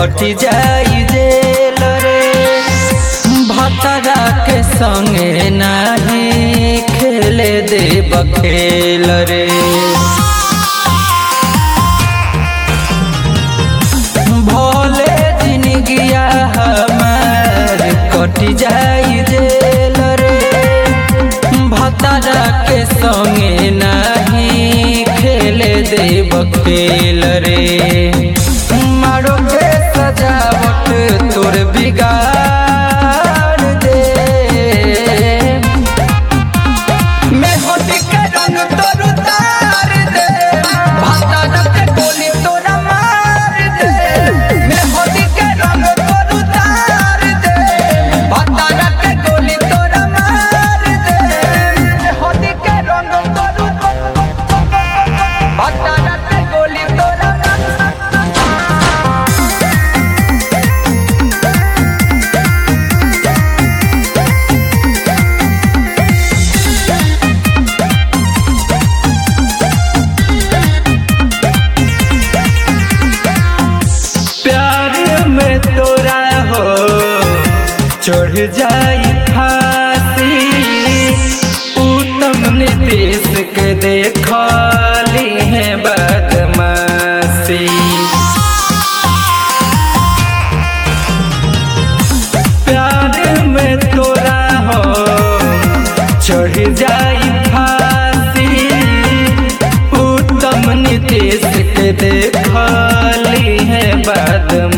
कटी जाई जेल रे भतरा के संगे नाही खेले देब खेल रे भोले जिनगिया हमार कटी जाई जेल रे भतरा के संगे नाही खेले देब खेल रे मारो के सजावट तोर बिगाड़ दे मैं होती के रंग तोर उतार दे भतरा के गोली तोरा मार दे मैं होती के रंग तोर उतार दे भतरा के गोली तोरा मार दे मैं होती के रंग तोर भतरा के गोली तोरा प्यार में तोरा हो चढ़ जाई फांसी उत्तम नीतीश के देखली है बदमाशी प्यार में तोरा हो चढ़ जाई फांसी उत्तम नीतीश के देखली है बदमाशी